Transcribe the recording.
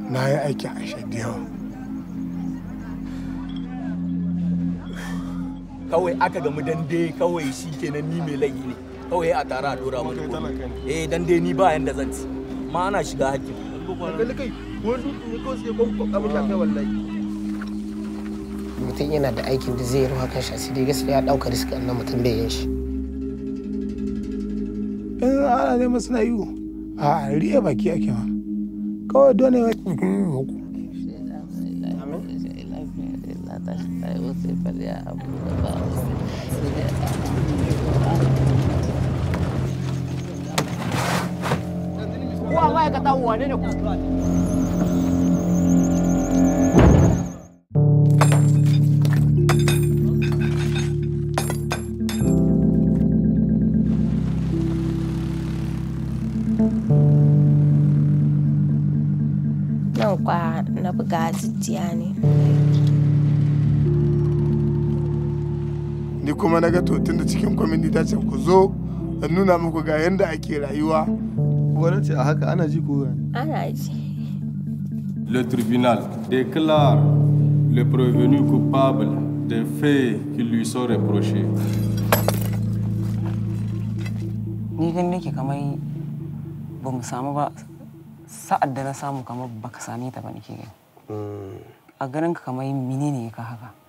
na yi aiki a da yawa kawai aka gamu dande kawai shi kenan ni mai laifi ne kawai a tara a dora mun eh dan dai ni ba yanda zan ci ma ana shiga hakkin mutum yana da aikin da zai yi ruwa kan shi asiri gaskiya ɗaukar risk na mutum bai yin shi in ana neman suna yi a riya baki ake ma kawai dole ya Kuwa ma'aikata wane ne ku? nan kwa na buga jijjiya ne ni kuma na ga to tun da cikin kwamiti ta ce ku zo in nuna muku ga yadda ake rayuwa gwamnati a haka ana ji ko ana ji Le tribunal déclare le prévenu coupable des faits qui lui sont reprochés. ni gani nake kamar ba mu samu ba sa'ad da na samu kamar baka same ta ba nake gani a ganin ka kamar menene ka haka